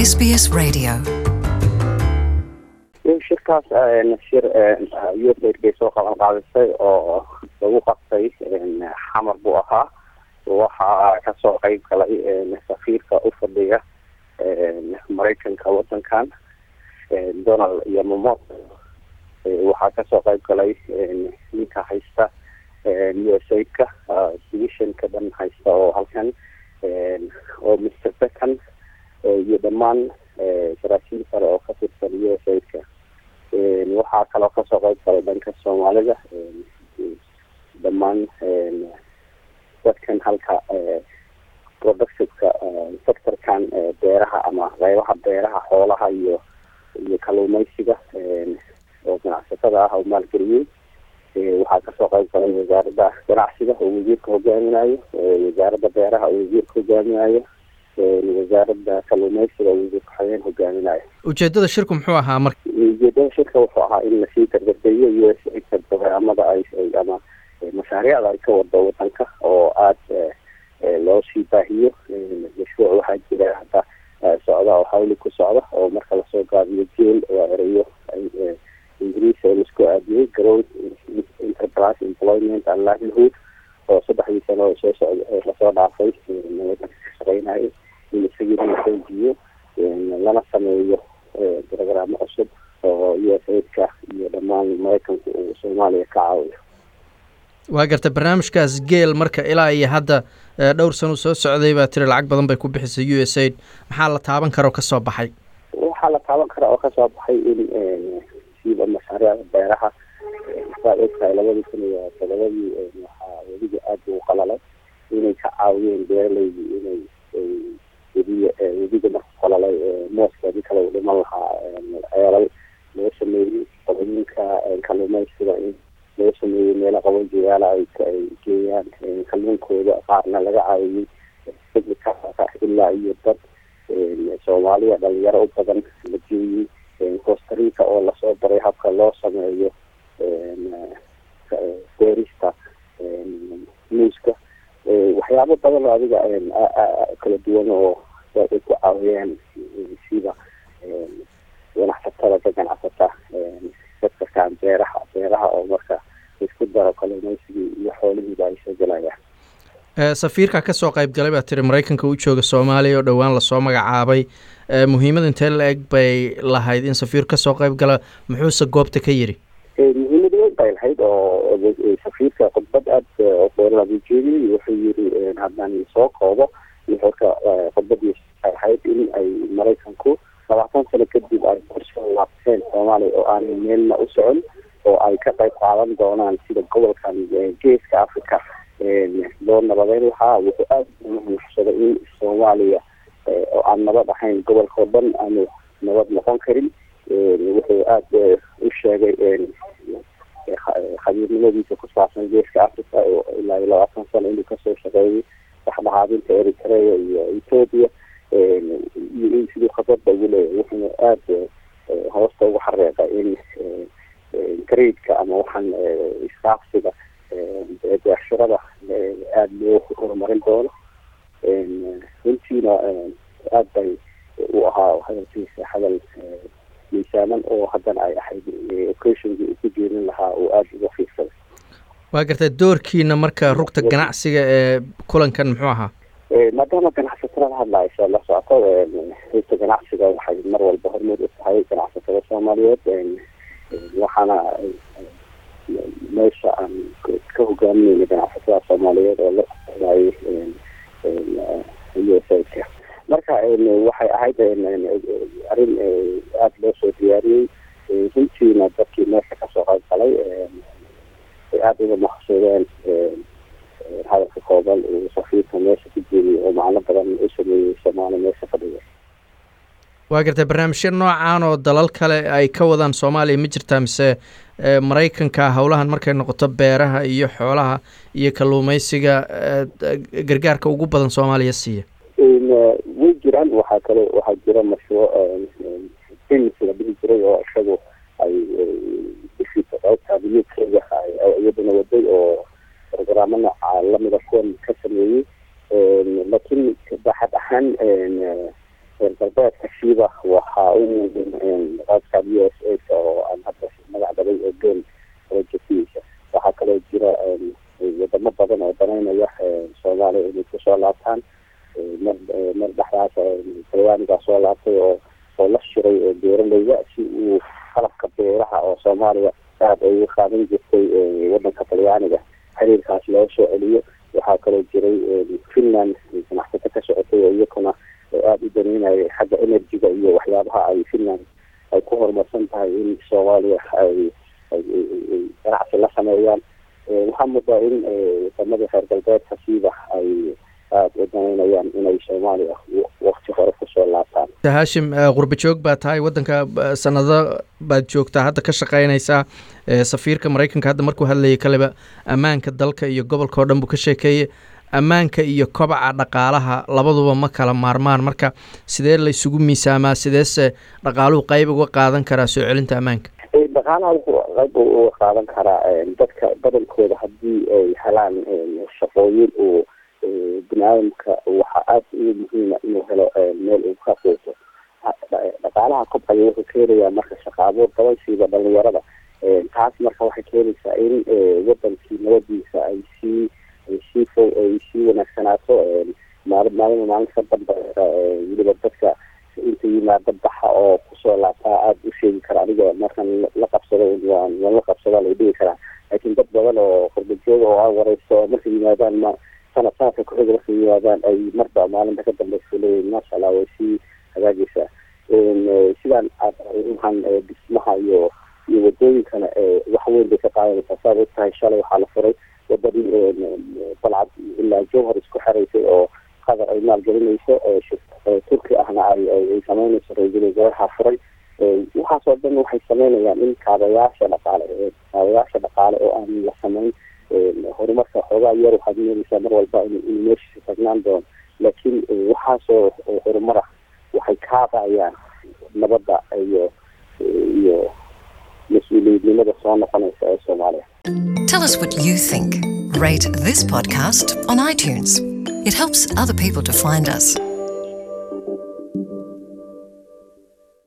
SBS Radio. shirkaas shir usaid bay soo qaban qaadisay oo lagu qabtay xamar buu ahaa waxaa kasoo qeyb galay safiirka u fadhiya maraykanka wadankan donald iyo momot waxaa kasoo qeyb galay ninka haysta u s aidka divisionka dhan haysta oo halkan oo mr beckan iyo dhammaan saraakiil kale oo ka tirsan u s aidka waxaa kaloo kasoo qeyb galay dhanka soomaalida dhammaan dadkan halka productiveka sectorkan beeraha ama qeybaha beeraha xoolaha iyo iyo kaluumeysiga oo ganacsatada ah oo maalgeliyey waxaa kasoo qeyb galay wasaaradda ganacsiga oo wasiirka hogaaminayo wasaaradda beeraha oo wasiirka hogaaminayo wasaaradda kaluumeysiga oo wasiirka xogeen hogaaminayo ujeedada shirku muxuu ahaa marka ujeedada shirka wuxuu ahaa in lasii gargardeeyo u s a barnaamada ay ama mashaariicda ay ka wado wadanka oo aada loo sii baahiyo mashruuc waxaa jira hadda socda oo hawli ku socda oo marka lasoo gaabiyo jeel waa ereyo ingiriis oo laisku aadiyey growth enterprise employment and livelihood oo saddexdii sano oo soo socda lasoo dhaafay wadanka ka shaqeynayo in isagii la xoojiyo lana sameeyo brogaraamo cusub oo u s aidka iyo dhammaan maraykanku uu soomaaliya ka caawiyo waa garta barnaamijkaas geel marka ilaa iyo hadda dhowr sano soo socday baa tiri lacag badan bay ku bixisay u s aid maxaa la taaban kara oo kasoo baxay waxaa la taaban karaa oo kasoo baxay in siiba mashaariicda beeraha saad ogtahay labadii kun iyo todobadii waxaa weliga aada ugu qalalay inay ka caawiyeen beeraleydii inay wediga wediga marku qalalay mooskeedii kale u dhiman lahaa ceelal loo sameeyey qodooyinka kaluumeysiga in loo sameeyey meelo qabojiyaala ay ay geeyaan kalluunkooda qaarna laga caawiyey ilaa iyo dad soomaaliya dhalinyaro u badan la geeyey costarica oo lasoo baray habka loo sameeyo beerista muuska waxyaabo badan oo adiga kala duwan oo ay ku caawiyeen sida ganacsatada ka ganacsata sectorkan beeraha beeraha oo marka isku daro kalumeysigii iyo xoolihiiba ay soo gelayaan safiirka kasoo qeyb galay baa tiri maraykanka u jooga soomaaliya oo dhowaan lasoo magacaabay muhiimada intee la eg bay lahayd in safiir kasoo qeyb gala muxuuse goobta ka yidhi muhiimad weyn bay lahayd oo safiirka khudbad aada dheerlabu jeediyey wuxuu yiri haddaan soo koobo nuxurka khudbadiisa ay ahayd in ay maraykanku labaatan sano kadib ay kusoo laabteen soomaaliya oo aanay meelna u socon oo ay ka qayb qaadan doonaan sida gobolkan geeska africa loo nabadeyn lahaa wuxuu aada unuxsaday in soomaaliya oo aan nabad ahayn gobolka oo dhan aanu nabad noqon karin wuxuu aada u sheegay khabiirnimadiisa ku saabsan geeska africa oo ilaa iyo labaatan sano inuu kasoo shaqeeyay dhexdhexaadinta eritrea iyo ethoopia iyo in siduu khadada ugu leeyahay wuxuuna aada hoosta ugu xareeqa in gradeka ama waxaan iskaafsiga beershirada aada loo horumarin doono runtiina aada bay u ahaa hadalkiisa hadal miisaaman oo haddana ay ahayd occasionkii uu ku jeedin lahaa oo aada uga fiirsaday waa gartay doorkiina marka rugta ganacsiga ee kulankan muxuu ahaa maadaama ganacsatada la hadlaysa la socoto rugta ganacsiga waxay mar walba hormood u tahay ganacsatada soomaaliyeed waxaana meesha aan ka hogaamineyna ganacsatada soomaaliyeed oo la soconayay u s aidka marka waxay ahayd arrin aada loo soo diyaariyey runtiina dadkii meesha kasoo qayb galay ay aada uga maqsuudeen hadalka kooban uu safiirka meesha ku jeediyay oo macno badan u sameeyey soomaali meesha fadhiga waa gartay barnaamijyo noocan oo dalal kale ay ka wadaan soomaaliya ma jirtaa mise maraykanka howlahan markay noqoto beeraha iyo xoolaha iyo kalluumeysiga gargaarka ugu badan soomaaliya siiya way jiraan waxaa kale waxaa jira mashruuc sims la dhihi jiray oo isagu ay qaybta iyadana waday oo programmo nooca lamida kuwan ka sameeyey laakiin baaxad ahaan reer galbeedka shiiba waxaa u muhiim raadka u s a oo aan hadda magac dabay ee ben projectiisa waxaa kaloo jira wadamo badan oo danaynaya soomaaliya inay kusoo laabtaan mar mar dhexdaas talyaanigaa soo laabtay oo oo la shiray beeraleyda si uu qalabka beeraha oo soomaaliya aad ay uga qaadan jirtay wadanka talyaaniga xiriirkaas loo soo celiyo waxaa kaloo jiray finland ganacsato ka socotay oo iyakuna aada u daneynaya xagga energy-ga iyo waxyaabaha ay finland ay ku horumarsan tahay in soomaaliya ay ganacsi la sameeyaan waxaa moodaa in wadamada reer galbeedka siiba ay aada u danaynayaan inay soomaaliya wakti hore kusoo laabtaan haashim qurba joog baa tahay waddanka sanado baad joogtaa hadda ka shaqeynaysaa safiirka maraykanka hadda markuu hadlayay kaleba ammaanka dalka iyo gobolka oo dhan buu ka sheekeeyey ammaanka iyo kobaca dhaqaalaha labaduba ma kala maarmaan marka sidee la isugu miisaamaa sideese dhaqaaluhu qeyb uga qaadan karaa soo celinta ammaanka dhaqaalaha wuxuu qayb uga qaadan karaa dadka badankooda haddii ay helaan shaqooyin uu bini aadamka waxaa aada ugu muhiima inuu helo meel uu ka quuto dhaqaalaha kobcaya wuxuu keenayaa marka shaqa abuur badan siiba dhalinyarada taas marka waxay keenaysaa in wadankii nabadiisa ay sii ay sii fo ay sii wanaagsanaato maali maalima maalinta ka dambeysa weliba dadka inta yimaada baxa oo kusoo laabtaa aada u sheegi kara aniga markan la qabsado waan waan la qabsadaa lay dhigi karaa laakiin dad badan oo qurbajooga oo aan wareysto markay yimaadaan ma sanad sanadka kuxiga markay yimaadaan ay marba maalinta ka dambeysa leeyihin maasha allah way sii hagaagaysaa sidaan aadhan dhismaha iyo iyo wadooyinkana wax weyn bay ka qaadanaysaa saad og tahay shalay waxaa la furay wadadii balcad ilaa jowhar isku xeraysay oo qatar ay maalgelinayso turki ahna ay sameynayso ra-iisul wasaaraha furay waxaasoo dhan waxay sameynayaan in kaabayaasha dhaqaale kaabayaasha dhaqaale oo aan la sameyn horumarka xoogaa yar waxaad meelaysaa mar walba in meeshiisa tagnaan doono laakiin waxaasoo horumar ah waxay kaabacayaan nabadda iyo iyo mas-uuliyadnimada soo noqonaysa ee soomaaliya Tell us what you think. Rate this podcast on iTunes. It helps other people to find us.